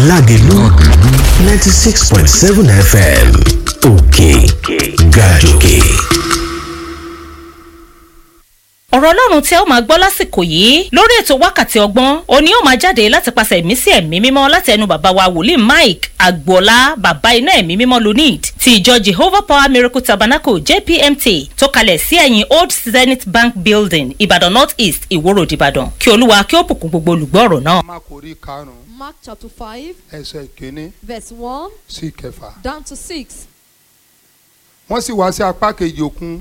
lágẹ̀lú ninety six point seven fm òkè gàjòkè. ọ̀rọ̀ ọlọ́run tí ẹ ó máa gbọ́ lásìkò yìí lórí ètò wákàtí ọgbọ́n òní ó máa jáde láti pàṣẹ ẹ̀mí sí ẹ̀mí mímọ́ láti ẹnu bàbá wa wòlíì mike agboola bàbá iná ẹ̀mí mímọ́ lunid ti ìjọ jehovah power miracle tabernacle jpmt tó kalẹ̀ sí ẹ̀yìn old zenith bank building ìbàdàn north east ìwòrò ìbàdàn kí olúwa kí ó bùkún gbogbo olùgbọ́ ọ̀rọ̀ náà. má kò rí karùn-ún Mark chapter 5, ẹsẹ̀ kínní verse 1 sí kẹfà. down to 6. wọ́n sì wá sí apá kejì òkun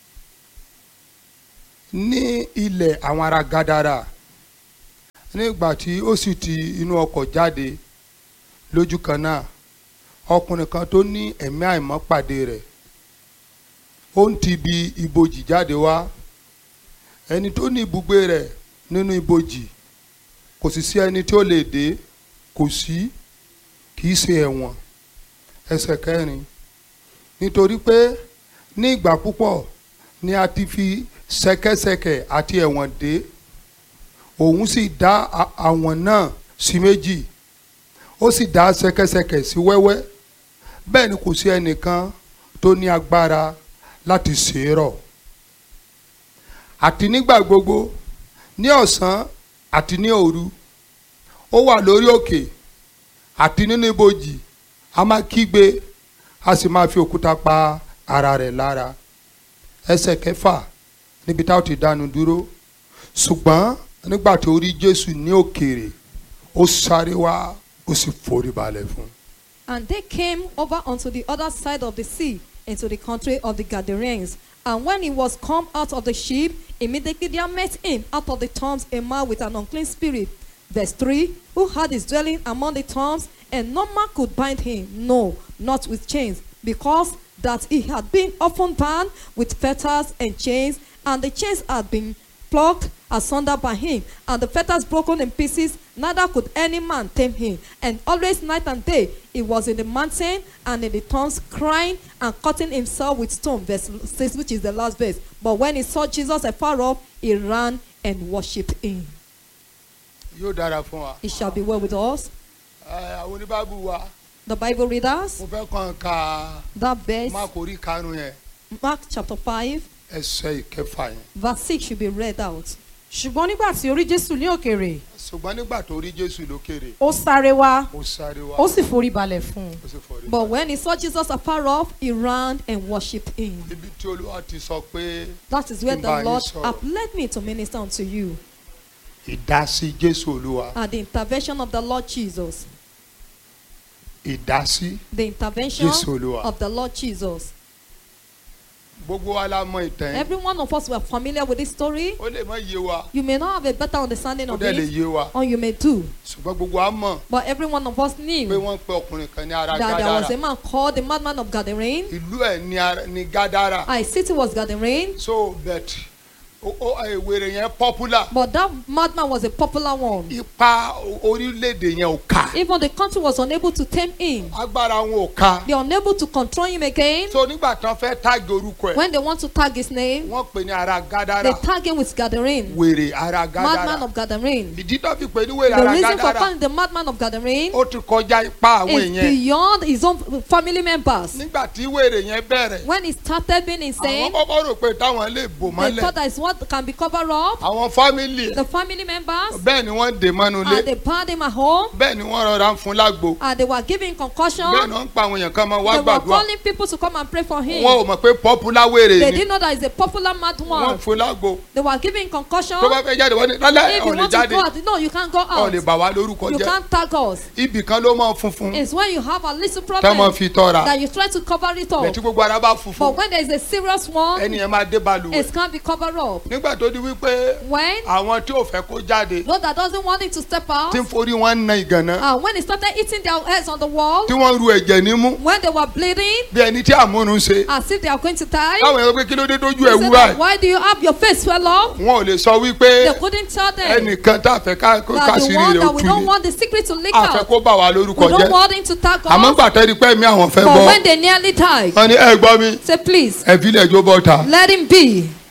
ní ilẹ̀ àwọn ará gádàrà nígbà tí ó sì ti inú ọkọ̀ jáde lójú kan náà ọkùnrin kan tó ní ẹ̀mí àìmọ́ pàdé rẹ̀ ó ń ti bi ibojì jáde wá ẹni tó ní ibùgbé rẹ̀ nínú ibojì kò sì sí ẹni tí ó lè dé kò sí kì í ṣe ẹ̀wọ̀n ẹsẹ̀ kẹrin nítorí pé ní ìgbà púpọ̀ ni a ti fi ṣẹ̀kẹ̀ṣẹ̀kẹ̀ àti ẹ̀wọ̀n dé òun sì dá a- àwọn náà sí méjì ó sì dá ṣẹ̀kẹ̀ṣẹ̀kẹ̀ sí wẹ́wẹ́ bẹ́ẹ̀ ni kò sí ẹnìkan tó ní agbára láti ṣe é rọ̀ àti nígbà gbogbo ní ọ̀sán àti ní òru ó wà lórí òkè àti nínú ibojì a máa kígbe a sì máa fi òkúta pa ara rẹ̀ lára ẹsẹ̀ kẹfà níbi tá a ti dánu dúró ṣùgbọ́n nígbà tó rí Jésù ní òkèèrè ó sáré wá ó sì forí balẹ̀ fún un. And they came over unto the other side of the sea, into the country of the Gadarenes. And when he was come out of the ship, immediately there met him out of the tombs a man with an unclean spirit. Verse 3 Who had his dwelling among the tombs, and no man could bind him, no, not with chains, because that he had been often bound with fetters and chains, and the chains had been plucked asunder by him, and the fetters broken in pieces, neither could any man tame him. And always night and day he was in the mountain and in the tombs, crying and cutting himself with stone. Verse 6, which is the last verse. But when he saw Jesus afar off, he ran and worshipped him. yóò dára fún wa. It shall be well with us. Ẹ, àwọn oníbàbù wa The Bible readers, mo fẹ́ kàn ká that verse, má kò rí karùn-ún yẹn Mark chapter 5, ẹsẹ̀ ìkẹfà yẹn. verse 6 should be read out. ṣùgbọ́n nígbà tí ó rí jésù ní òkèèrè ṣùgbọ́n nígbà tó rí Jésù lókèrè ó sáré wá ó sáré wá ó sì forí balẹ̀ fún un ó sì forí But balẹ̀. when he saw Jesus afar off, he ran and worshipped him. ibi tí Olúwa ti sọ pé That is where Kí n the bá yín Lord sọ̀rọ̀. have led me to minister unto you. ìdásí Jésù Olúwa At the intervention of the Lord Jesus. ìdásí The intervention Jésù Olúwa. of the Lord Jesus. gbogbo wa la mọ ìtàn yẹn Every one of us were familiar with this story. ó lè má yé wa You may not have a better understanding ó of dẹ̀ lè it, yé wa or you may do. ṣùgbọ́n gbogbo wa mọ̀ But every one of us pé knew wọ́n pe ọkùnrin kan ní ara that there was a Gádárà man called the madman of Gadarene. ìlú ẹ̀ ní ara- ní Gádárà I city was Gadarene, so bet ó ó ẹ, wèrè yẹn popular but that madman was a popular one. ipa o- orílẹ̀-èdè yẹn ò ká Even the country was unable to tame him. agbára wọn ò ká They are unable to control him again. so nígbà tán fẹ́ táàgì orúkọ ẹ̀ When they want to tag his name, wọ́n pè ní ara Gádárà they tag him with Gadarene, wèrè ara madman Gádárà of Gadarene. ìdí tó fi pè ní wèrè The ara reason for Gádárà calling the madman of Gadarene ó ti kọjá ipá àwọn is èèyàn beyond his own family members. nígbà tí wèrè yẹn bẹ̀rẹ̀ When he started being àwọn insane, kọ́kọ́ rò pé táwọn lè bò they mọ́lẹ̀ thought that is what can be covered up. àwọn fámìlì ẹ̀ The family members, bẹ́ẹ̀ ni wọ́n dè mọ́nu lé and they bound him at home, bẹ́ẹ̀ ni wọ́n rọra ń fún lágbo and they were giving concussion. bẹ́ẹ̀ ni wọ́n ń pa àwọn èèyàn kan máa wá They were gbàdúrà calling people to come and pray for him. wọn ò mọ̀ pé popular wèrè They ni didn't know that he's a popular mad wọ́n one. fún lágbo They were giving concussion. tó bá fẹ́ jáde wọ́n ní lálẹ́ If ọ̀ you lè want to jáde go out, no, you can't go ọ̀ lè out. bà wá lórúkọ You jẹ́ can't tag us. ibì kan ló mọ̀ funfun It's when you have a little tẹ́ mọ̀ problem fi tọ́ra that you try to cover it bẹ́ẹ̀ up. tí gbogbo ara bá But funfun when there is a serious one, ẹni yẹn máa dé balùwẹ̀ it can't be covered up. nígbà tó di wípé When àwọn tí ò fẹ́ kó jáde those that doesn't want it to step out, tí ń forí wọn na ìgànná and when they started eating their heads on the wall, tí wọ́n ru ẹ̀jẹ̀ nímú when they were bleeding, bí ẹni tí àmúnu ṣe as if they are going to die, táwọn èèyàn pé kí ló dé tójú they ẹ̀ said wú that, báyìí why do you have your face swell up? wọn ò lè sọ wípé They couldn't tell them ẹnìkan tá a fẹ́ ká kó that the kásìrì one rẹ̀ ó that we tú don't ni want the secret to leak a fẹ́ out. kó bà wá lórúkọ We don't jẹ́ want him to tag àmọ́ us. gbà tẹ́rí pé mi àwọn fẹ́ But bọ́ when they nearly died, wọn ní ẹ gbọ́ mi say please, ẹ fi ilẹ̀ jó bọ́ ta let him be.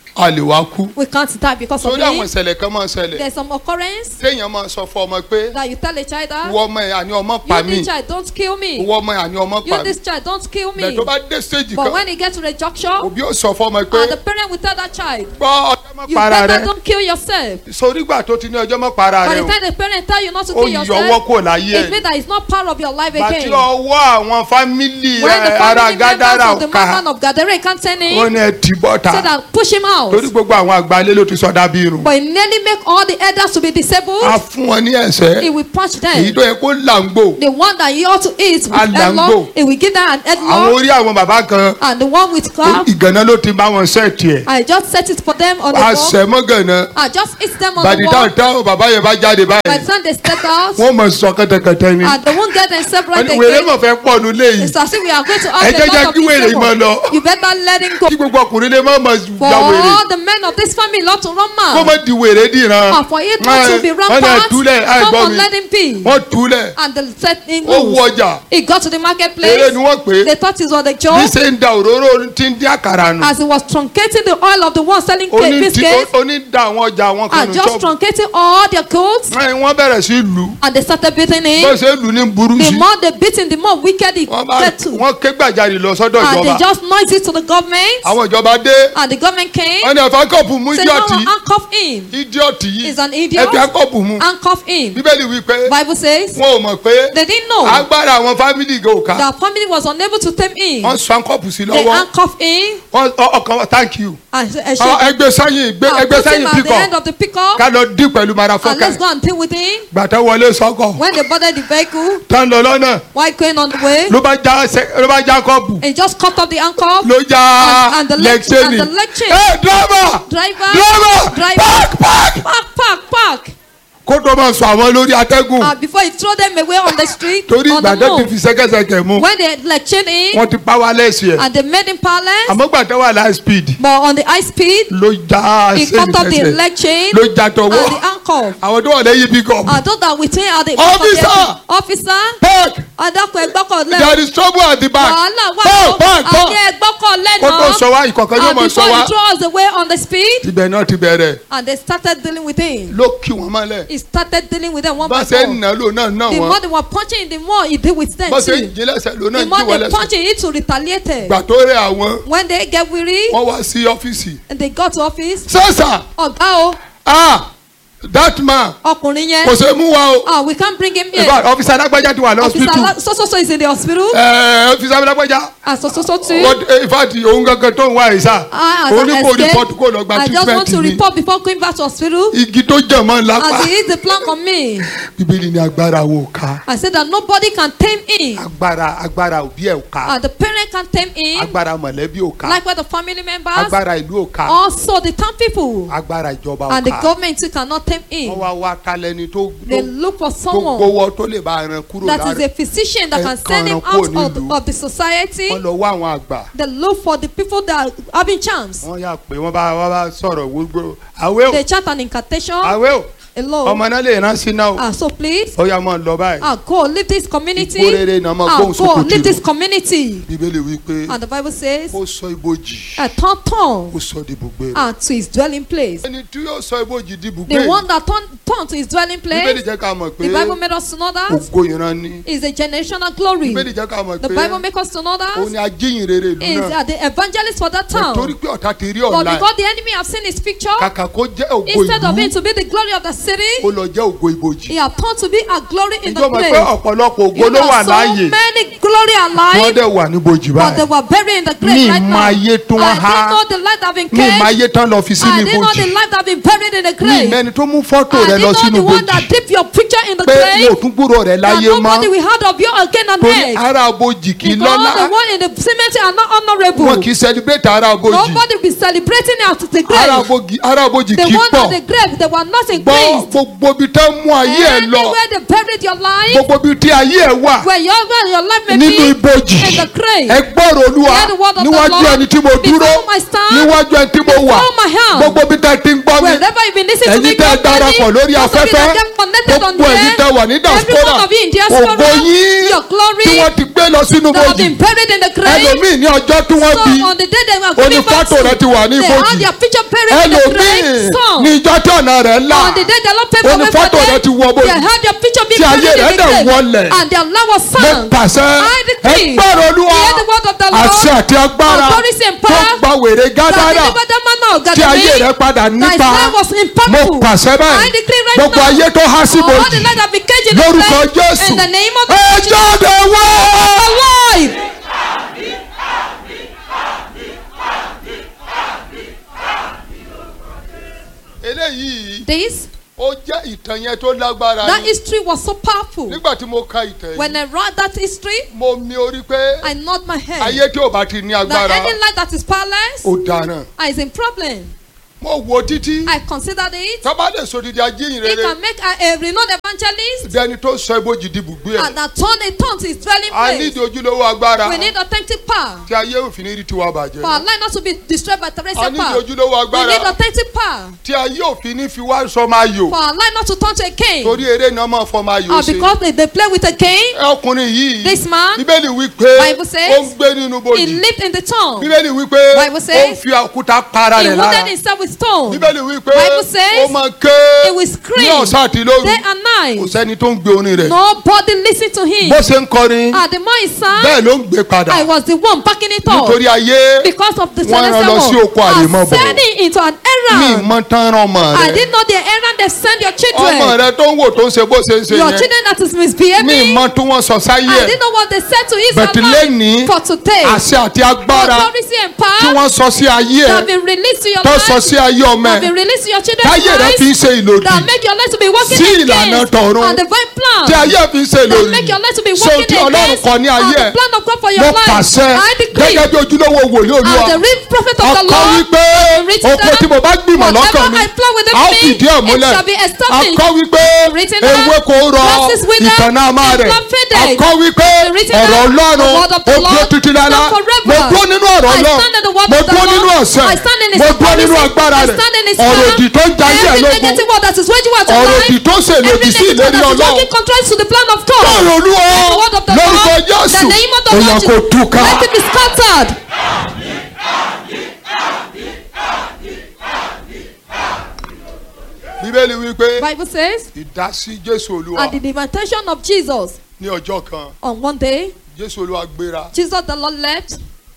a lè wá kú We can't die because of sórí àwọn it. ìṣẹ̀lẹ̀ kan máa ń ṣẹlẹ̀ There's some occurrence téèyàn máa sọ fún ọmọ pé that you tell a child that ìwọ ọmọ ẹ̀ àní ọmọ pa you mí this child don't kill me. ìwọ ọmọ ẹ̀ àní ọmọ pa You mí this child don't kill bẹ́ẹ̀ me. tó bá dé stage But kan when he gets to the junction, òbí ò sọ fún ọmọ pé and the parent will tell that child, gbọ́ ọjọ́ mọ́ you para better rẹ don't kill yourself. sórí ìgbà tó ti ní ọjọ́ mọ́ para By rẹ the o time the parent tell you not to ó kill yọ ọwọ́ yourself, kò láyé it ẹ̀ means that it's not part of your life bàtí again. ọwọ́ àwọn fámìlì When the ẹ̀, ara family members gádàrà of the ká man of Gadarene can't turn ó in, ní ẹ tì bọ́ta say that push him out. torí gbogbo àwọn àgbálẹ́ ló ti sọdá bí irun But he nearly make all the elders to be disabled. a fún wọn ní ẹsẹ̀ He will punch èyí them. tó yẹ kó làǹgbò The one that you ought to eat with Alambo. headlock, he will give them an àwọn headlock. orí àwọn bàbá kan And the one with calf, ìgànnà ló ti bá wọn sẹ́ẹ̀tì ẹ̀ I just set it for them on the a wall. sẹ́ mọ́ gànnà I just eat them on bàdí the wall. táwọn táwọn bàbá yẹn bá jáde By báyìí the time they step out, wọ́n mọ̀ sọ kẹ́tẹ́kẹ́tẹ́ ni and they won't get themselves right wọ́n ní wèrè again. mọ̀ fẹ́ pọ̀ nù léyìí It's as if we are going to ẹ have jẹ́ a jẹ́ lot of kí wèrè these yìí máa lọ people. You better let him go. kí gbogbo ọkùnrin lè má mọ̀ For ya wèrè all the men of this family not to run kó mad. má di wèrè dìran And for it not to be wọ́n lè rampant, túlẹ̀ come àìgbọ́ on, mi let him be. wọ́n túlẹ̀ And they set him ó wú loose. ọjà He got to the eré marketplace. ni wọ́n pè é They thought it was a bí joke. ṣe ń da òróró tí ń dín àkàrà nù As he was truncating the oil of the one selling cake oní tí- biscuits oní da àwọn ọjà àwọn kan and nù just ṣọ́ọ̀bù truncating all their coats wọ́n bẹ̀rẹ̀ sí lù ú and they started beating bó him. ṣe lù ú ní burú The sí more they beat him, the more wicked he wọ́n bá get to. wọ́n ké gbàjarì lọ sọ́dọ̀ And they ìjọba just noised it to the government. àwọn ìjọba dé And the government came. wọ́n ní ẹ̀fọ́ kọ́ọ̀pù mú Said, no, idiọ̀tì handcuff him. idiọ̀tì yìí He's an idiot. ẹ̀fọ́ kọ́ọ̀pù mú Handcuff him. bíbélì wí pé Bible says wọn ò mọ̀ pé they didn't know agbára àwọn fámìlì gò ká that family was unable to tame him. wọ́n sọ kọ́ọ̀pù sí They lọ́wọ́ handcuff him wọ́n ọ- ọkàn wọn thank you and and Ọ, ẹgbẹ́ sẹ́yìn gbé- and ẹgbẹ́ put him sẹ́yìn at the píkọ̀ end of the pickup ká lọ dín pẹ̀lú and marafọ́kà let's go and deal with him. gbàtà wọlé sọ́kọ̀ When they boarded the vehicle, tán lọ lọ́nà while going on the way, ló bá já sẹ- ló bá já kọ́ọ̀pù he just cut off the handcuff. ló já And- and the leg- lẹ́kṣẹ́nì and the leg chain. ẹ dírọ́bà Driver, dírọ́bà driver, park park park, park, park. kó tó máa sọ àwọn lórí atẹ́gùn And before he throw them away on the street, torí on the gbàtà ti move. fi sẹ́kẹ́sẹkẹ̀ mú When they lectured him wọ́n ti powerless yẹ and they made him powerless, àmọ́ gbàtà wà láì speed but on the high speed, ló já he sẹ́yìn cut off the fẹsẹ̀ leg chain ló já and the tọwọ́ handcuff. àwọn tó wà lẹ́yìn pickup And those that with him are the Officer! officer, park adakun ẹgbọ́kọ̀ lẹ́nu. there is trouble at the back wàhálà wà park ó park park àní ẹgbọ́kọ̀ kó tó lẹ́nu. sọ wá ìkọ̀kan yóò and mọ̀ sọ before wá he throw us away on the speed, ibẹ̀ náà ti bẹ̀rẹ̀ and they started dealing with him. ló kí wọn mọ́lẹ̀ He started dealing with them one bá by ṣe ń one. nà lò náà náà The wọn more they were punching, the more he did with them bá ṣe ń too. jí lẹ́sẹ̀ lò náà The jí more wọn they lẹ́sẹ̀ punching, he to retaliate. gbà tó rẹ̀ àwọn When they get weary, wọ́n wá sí ọ́fíìsì and they got to office, sẹ́sà ọ̀gá o, ah that man ọkùnrin yẹn, kò ṣe mú wa o ah, we can't bring him in here. fact ọ́fíìsì alágbájá ti wà Officer lọ́sítù Ala- so so so is in the hospital, ẹ̀ẹ́ ọ́fíìsì alágbájá and so so so too. wọ́n in fact òun gangan tó ń wá ìsà I, as òun ní an kò escape, report kó lọ gba I just want treatment to ni report before going back to hospital. igi tó jẹ̀ mọ́ lápá As he hit the plank on me, bíbélì ni agbára wo ká I said that nobody can tame him. agbára agbára òbí ẹ̀ ò ká Uh, the parent can tame him, agbára mọ̀lẹ́bí ò ká like with the family members. agbára ìlú ò ká Also, the town people agbára ìjọba ò and the ká government too cannot tame wọ́n him. wá wá talẹ́ni tó They tó look for tó someone gbowó tó lè bá ẹran kúrò that is lára a physician that ẹ can send him kàn out kúrò of the, nílùú. of the society. wọ́n lọ wá àwọn àgbà They look for the people that are having charms. wọ́n yà pé wọ́n bá wọ́n bá sọ̀rọ̀ gbogbo àwẹ̀ ò They chant an incantation. àwẹ̀ ò Hello. ọmọ náà lè rán sí náà o Ah, so please, ó yà máa lọ báyìí ah, go leave this community. Igbó rere náà máa Ah, gbóhùn go sókè leave tìlú. this community. bíbélì wí pé And the Bible says, ó sọ ibojì a turn ó turn sọ di ibùgbé rẹ̀ ah, to his dwelling place. ẹni tí yóò sọ ibojì di ibùgbé The one that turned turn to his dwelling bíbélì place, jẹ́ ká mọ̀ pé the Bible made us to know that ògo ìran ni is a generational glory. bíbélì jẹ́ ká mọ̀ The pé Bible makes us to know òun ni that ajíhìn rere ìlú is náà uh, the evangelist for that torí town. pé ọ̀tá ti rí But ọ̀la ẹ̀ because the enemy have seen his picture, kàkà kó jẹ́ ògo instead of ìlú it to be the glory of the ó city, lọ jẹ́ ògo ibojì he have turned to be a glory in the ìjọ mọ̀ pé place. ọ̀pọ̀lọpọ̀ ògo You ló wà know, so láàyè many glory wọ́n alive, dẹ̀ wà níbojì but they báyìí were buried in the Mi grave right mọ now. ayé tó I wọ́n didn't há. know the light have been mi ìmọ̀ caged. ayé tán lọ fi I sínú didn't know the ibojì light have been buried in the mi grave. ìmẹ́ni tó mú fọ́tò I rẹ lọ didn't know sínú the one that ibojì dip your picture in the pé grave. wò tún gbúrò rẹ That láyé nobody mọ́ will heard of you again on torí earth. ara ibojì kì í Because lọ́lá the one in the cemetery are not honourable. wọn kì í celebrate ara ibojì Nobody will be celebrating at the ara grave. ibojì ara ibojì The kì í one pọ̀ at the grave, they were not gbọ́ increased. gbogbo ibi tán mú ayé ẹ lọ Anywhere they buried your life, gbogbo ibi tí ayé ẹ wà where your, where your life may nínú be, ibojì in the grave. ẹ gbọ́rọ̀ olúwa Hear the word of the níwájú Lord. ẹni tí mo dúró Before my stand, níwájú ẹni tí mo wà before my hand. gbogbo ibi tá ti ń gbọ́ mi Wherever you been listening to me ẹ̀yin tẹ́ ẹ darapọ̀ lórí afẹ́fẹ́ gbogbo ẹ̀yin tẹ́ wà ní Every diaspora one of you in diaspora, ògo yín your glory tí wọ́n ti gbé lọ sínú that have bòjì been buried in the grave. ẹlòmíì ní ọjọ́ tí wọ́n bí Some on the day they were ó ní giving birth fọ́tò rẹ̀ ti wà ní they had ibojì their picture buried in the ẹlòmíì grave. Some ní ìjọ tí ọ̀nà rẹ̀ là on the day the Lord paid ó for ní me for fọ́tò rẹ̀ them, ti wọ bòjì they had their picture being tí ayé buried in rẹ̀ the dẹ̀ grave. wọlẹ̀ And their love was mo sung. pàṣẹ I decree, ẹgbẹ́rún olúwa hear the word of the Lord, àṣẹ àti agbára authority and tó power gba wèrè That gádàrà delivered the man of tí ayé Gadarene. rẹ̀ padà Thy nípa life was mo impactful. pàṣẹ I báyìí decree right gbogbo now. ayé tó há sí All the bòjì light that be caged in the lórúkọ grave, jésù In the name of ẹ Jesus. jáde wá. Alive. eléyìí This, ó jẹ́ ìtàn yẹn tó lágbára that ni history was so powerful. nígbà tí mo ka ìtàn When yìí I read that history, mo mi orí pé I nod my head. ayé tí ò bá ti ní That agbára any light that is powerless ó dáná is in problem. mo wo títí I considered it. tọ́ba lè sòdìdí ajíhìn It rere can make a, a renowned evangelist dẹni tó sọ ibojì di bùgbé and ẹ̀ that turn a tongue to his dwelling a place. nídìí ojúlówó agbára We need authentic power. tí ayé òfin ní rí tiwa For bàjẹ́ our life not to be destroyed by a terrestrial nídìí power. ojúlówó We need agbára authentic power. tí ayé òfin ní fi wá sọ máa yò For our life not to turn to a king. torí eré náà máa fọ máa yò Or ṣe because they, they play with a king. ọkùnrin yìí This man, bíbélì wí pé Bible says, ó ń gbé nínú he bojì lived in the tomb. bíbélì wí pé Bible ó says, ń fi òkúta para He rẹ̀ wounded lára himself with stone. bíbélì wí pé Bible says, ó máa ké He will ní scream ọ̀sán àti lóru day and kò night. sẹ́ni tó ń gbé orin rẹ̀ Nobody listened to him. bó ṣe ń kọrin At the more he sang, bẹ́ẹ̀ ló ń gbé padà I was the one backing it up. nítorí ayé Because of the Wọ́n rán lọ sí celestial oko world. àrèmabọ̀. I sent him into an mi errand. mọ tán rán ọmọ I rẹ̀ didn't know the errand they send your ọmọ children. rẹ̀ tó ń wò tó ń ṣe bó ṣe ń ṣe Your yẹn children that is mi misbehaving. mọ tí wọ́n sọ sáyé I ẹ̀ didn't know what they said to But lẹ́ni, Israel for today. àṣẹ àti agbára Authority and tí power wọ́n sọ sí ayé that have ẹ̀ been released to your tó life. sọ sí ayé ọmọ That have ẹ̀ been released to your children's táyé rẹ̀ fi ń lives. ṣe ìlòdì That make your life to be working Sí ìlànà against tọ̀run. and divine plan. tí ayé fi ń ṣe That ìlòdì make your life to be so working tí ọlọ́run against kọ ní ayé and ẹ̀ the plan of God for mo your life. pàṣẹ I decree gẹ́gẹ́ bí ojúlówó wòlíì olúwa as the real prophet of the ọkọ Lord. wípé written oko down, tí mo bá gbìmọ̀ lọ́kàn mi whatever I plan within a ó me, fìdí ẹ̀ it múlẹ̀ shall be established. akọ wípé Written down, ewé kò rọ grasses wither, ìtànná àmà and rẹ̀ plant faded. akọ wípé Written ọ̀rọ̀ down, ọlọ́run the word of the ó dúró Lord títí lálá stand forever. mo dúró nínú ọ̀rọ̀ I ọlọ́run stand in the word mo of the dúró nínú Lord. ọ̀sẹ̀ I stand in his mo dúró nínú authority. agbára I rẹ̀ stand in his ọ̀rọ̀ power. òdì tó ń jayé ẹ̀ Every lógun negative word that is waging war to ọ̀rọ̀ life. òdì tó ń ṣèlòdì Every sí negative ìlérí word that is ọlọ́run working contrary to the plan of God. bọ́ọ̀rù olúwa The word of the lórúkọ Lord. jésù The name of the èèyàn Lord. kò túká Let it be scattered. bíbélì wípé Bible says, ìdásí jésù olúwa at the invitation of Jesus, ní ọjọ́ kan on one day, jésù olúwa gbéra Jesus the Lord left.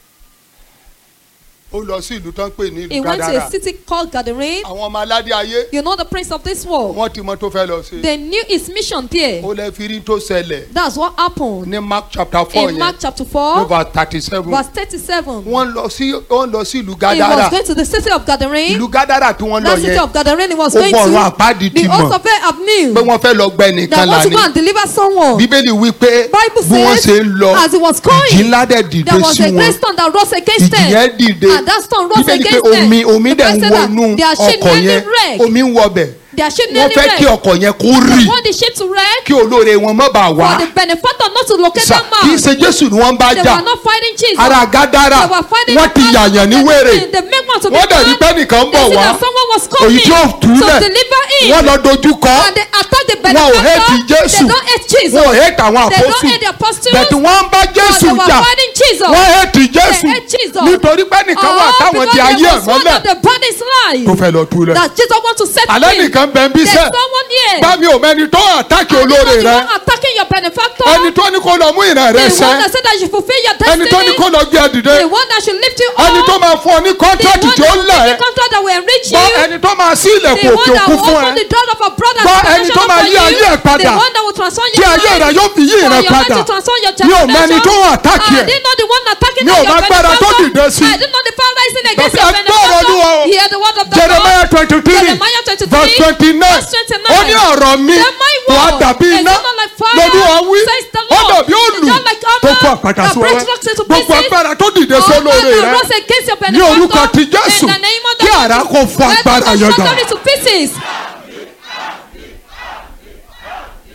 ó lọ sí ìlú tó ń pè ní He ìlú went to gádàrà a city called Gadarene. àwọn ọmọ aládé ayé You know the prince of this world. wọ́n ti mọ tó fẹ́ lọ sí They knew his mission there. ó lè fi rí tó ṣẹlẹ̀ That's what happened. ní mark chapter four In yẹn Mark chapter ní 4, verse thirty seven verse 37. wọ́n lọ sí wọ́n lọ sí ìlú He gádàrà was going to the city of Gadarene. ìlú gádàrà tí wọ́n lọ That city yẹn of Gadarene he was Ó going gbọ́ ọ̀run to. àpáàdì ti The mọ̀ host of it have knew pé wọ́n fẹ́ lọ gbẹ nìkan that want to lání go and deliver someone. bíbélì wí pé Bible bí wọ́n says, ṣe ń lọ as he was going, ìjì ńlá dẹ̀ dìde There was sí a great wọn storm that rose against ìjì them. yẹn dìde And that storm rose bíbélì pé against them. omi omi The dẹ̀ ń Bible said that wọnú their ship ọkọ̀ nearly yẹn wrecked. omi ń wọbẹ̀ Their ship wọ́n nearly fẹ́ kí wrecked. ọkọ̀ yẹn kó rì They want the ship to wreck kí olóore wọn má bàa wá for the benefactor not to locate Sà, that kì í man. ṣe jésù ni wọ́n bá They jà were not fighting Jesus. ara gádàrà They were fighting wọ́n ti the man. yàyàn ní They- wèrè They make one to be wọ́n dẹ̀ rí mad. pé nìkan ń They bọ̀ see wá that someone was èyí coming tí ó to túlẹ̀ deliver him. wọ́n lọ dojú kọ And they attack the wọn ò hẹ́ẹ̀tì benefactor. jésù They don't hate Jesus. wọn ò hẹ́ẹ̀tì àwọn They don't àpọ́sù hate the apostles. bẹ̀tù wọ́n ń bá But jésù they were jà fighting Jesus. wọ́n hẹ́ẹ̀tì jésù hate Jesus. nítorí pé nìkan wà Oh, táwọn di because ayé there ẹ̀ was one mọ́lẹ̀ of the body's life. tó fẹ́ lọ túlẹ̀ That Jesus want to set alẹ́ free. nìkan bẹ́ẹ̀ ń bí There's sẹ́ someone here. bá mi ò mẹ́ni tó àtàkì And olóore you know rẹ the one attacking your benefactor. ẹni tó ní kó lọ mú ìran rẹ the sẹ́ one that said that you fulfill your ẹni tó ní destiny. kó lọ gbé ẹ dìde the one that should lift you up. ẹni tó máa fún ọ ní the one kọ́ńtrátì tí ó that will lẹ̀ give the contract that will enrich you. gbọ́ ẹni tó máa sí the ilẹ̀kùn one òkè that òkun will fún open ẹ the door of a brother Gbọ́ and ẹni tó protection máa for yí you. ayé ẹ̀ padà. the one that will transform tí your ayé life. rẹ yóò fi yí for ìran your life padà to transform your mi ò mẹ́ni tó generation. àtàkì I ẹ̀ didn't know the one attacking Mi ò your mọ agbára tó benefactor. dìde sí. I didn't know the power rising against Bàbá, your ẹ gbọ́ ọ̀rọ̀ Olúwa o. benefactor. Hear the word of the jeremiah Lord. twenty three Jeremiah 23, verse twenty nine verse 29. ó ní ọ̀rọ̀ mi Then my wà word dàbí is iná not like fire, lolúwa wí says the ó Lord. dàbí It's òlù not like tó hammer fún àpàtà that sí breaks ọwọ́ rocks into gbogbo pieces. agbára tó dìde sí All olóore that rẹ rose against your ní orúkọ benefactor. ti jésù In the name of the kí Lord. àrá kò fún agbára Let yẹn us dà. shatter it to pieces. ọlọ́run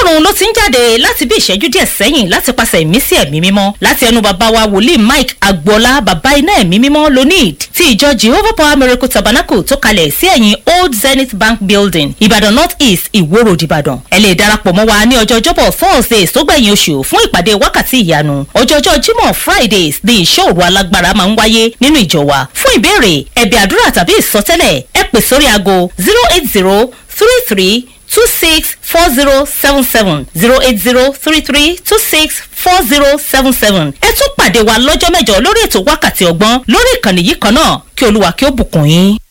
ọlọ́run ló ti ń jáde láti bí ìṣẹ́jú díẹ̀ sẹ́yìn láti pàṣẹ ìmísí ẹ̀mí mímọ́ láti ẹnu bàbá wa wòlíì mike agboola bàbá iná ẹ̀mí mímọ́ lonid ti ìjọ jehovah power miracle tabernacle tó kalẹ̀ sí ẹ̀yìn old zenith bank building ìbàdàn north east ìwó road ìbàdàn ẹ lè darapọ̀ mọ́ wa ní ọjọ́ ọjọ́bọ̀ thursdays tó gbẹ̀yìn oṣù fún ìpàdé wákàtí ìyanu ọjọ́jọ́ jímọ̀ fridays ni ìṣòro alágbára máa ń wáyé nínú ìjọ wa fún ìbéèrè ẹ̀bẹ̀ àdúrà tàbí ìsọtẹ́lẹ̀ ẹ pè sórí aago zero eight zero three three two six four zero seven seven zero eight zero three three two six four zero seven seven. ẹ tún pàdé wa lọ́jọ́ mẹ́jọ lórí ètò wákàtí ọgbọ́n lórí ìkànnì yìí kan náà kí olúwa kí ó bùkún yín.